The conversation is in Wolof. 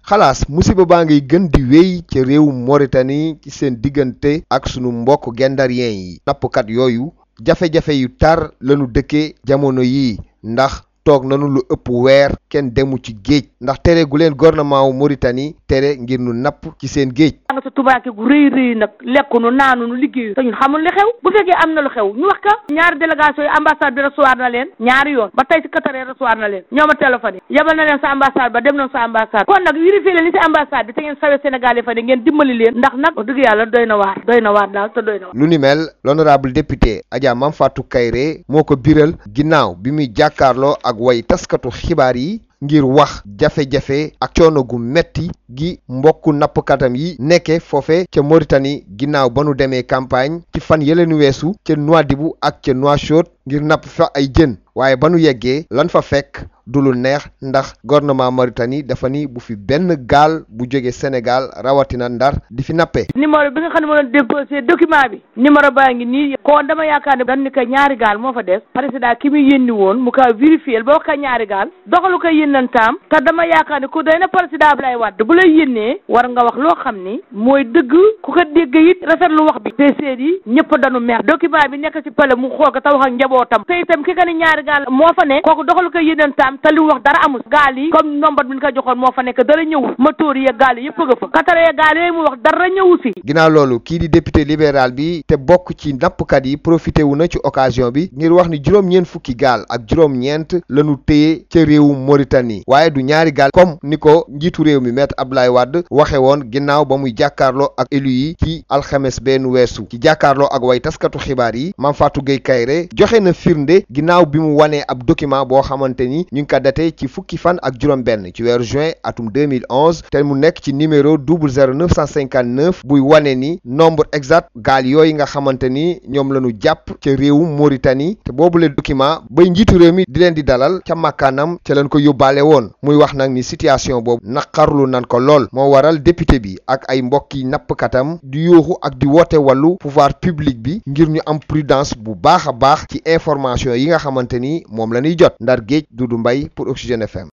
xalaas musiba baa ngay gën di wéy ca réewu Mauritanie ci seen diggante ak sunu mbokk gendarien yi nappkat yooyu jafe-jafe yu tar lañu dëkkee jamono yii ndax toog nanu lu ëpp weer kenn demu ci géej ndax tere gu leen gouvernement wu Mauritanie tere ngir nu napp ci seen géej nga sa tubaake gu rëy rëy nag lekkunu naanunu liggéeyu te ñun xamul li xew bu fekkee am na lu xew ñu wax ka ñaari délégation yi ambassade bi recevoir na leen ñaari yoon ba tey si Qatar recevoir na leen ñoo ma téléphoné yabal na leen sa ambassade ba dem nañ sa ambassade kon nag vérifié leen li si ambassade bi te ngeen sawe Sénégal yi fa ne ngeen dimbali leen ndax nag wax dëgg yàlla doy na waar doy na waar daal te doy na waar lu ni mel l'honorable député Adja Mame Fatou Kairé moo ko biral ginnaaw bi muy jàkkaarloo ak way taskatu xibaar yi ngir wax jafe-jafe ak coono gu metti gi mbokku nappkatam yi nekke foofe ca Mauritanie ginnaaw ba nu demee campagne ci fan yëleenu weesu ca Nouadhibou ak ca Nouakchott ngir napp fa ay jën waaye ba nu yeggee lan fa fekk du lu neex ndax gouvernement Mauritanie dafa ni bu fi benn gaal bu jóge Sénégal rawatina Ndar di fi nappee numéro bi nga xam ne moo doon déposé document bi numéro baa ngi nii kon dama yaakaar ne dañ ni ko ñaari gaal moo fa des président ki muy yénni woon mu kaa vérifié ba wax ko ñaari gaal doxalu ko yénnantaam te dama yaakaar ne ku doy na président Abdoulaye Wade bu lay yénnee war nga wax loo xam ni mooy dëgg ku ko dégg it rafetlu wax bi te seet yi ñëpp dañu mer document bi nekk ci pale mu xool ko te wax ak njabootam te itam ki ka ni ñaari gaal moo fa ne kooku doxalu ko yénnantaam te li wax dara amul gaal yi comme nombre bi ñu ko joxoon moo fa nekk dara ñëwul motoor yi gaal yi yëpp nga fa Qatar ya gaal yooyu mu wax dara ñëwu si ginnaaw loolu kii di député libéral bi te bokk ci nappkat yi profité wu na ci occasion bi ngir wax ni juróom-ñeent fukki gaal ak juróom-ñeent lañu téye ca réewu Mauritanie waaye du ñaari gaal comme ni ko njiitu réew mi maître Abdoulaye Wade waxe woon ginnaaw ba muy jàkkaarloo ak élu yi ci alxames benn weesu ci jàkkaarloo ak way taskatu xibaar yi Mame Fatou Gueye Kairé joxe na firnde ginnaaw bi mu wanee ab document boo xamante ni ñu ngi ko daté ci fukki fan ak juróom-benn ci weeru juin atum 2011 te mu nekk ci numéro 00959 buy wane ni nombre exact gaal yooyu nga xamante ni ñoom la ñu jàpp ca réewu Mauritanie te boobule document bay njiitu réew mi di leen di dalal ca makkaanam ca leen ko yóbbaale woon muy wax nag ni situation boobu naqarlu nan ko lool moo waral député bi ak ay mbokki nappkatam di yooxu ak di woote wàllu pouvoir public bi ngir ñu am prudence bu baax a baax ci information yi nga xamante ni moom la ñuy jot ndar géej Dudu Mbay pour Oxygène FM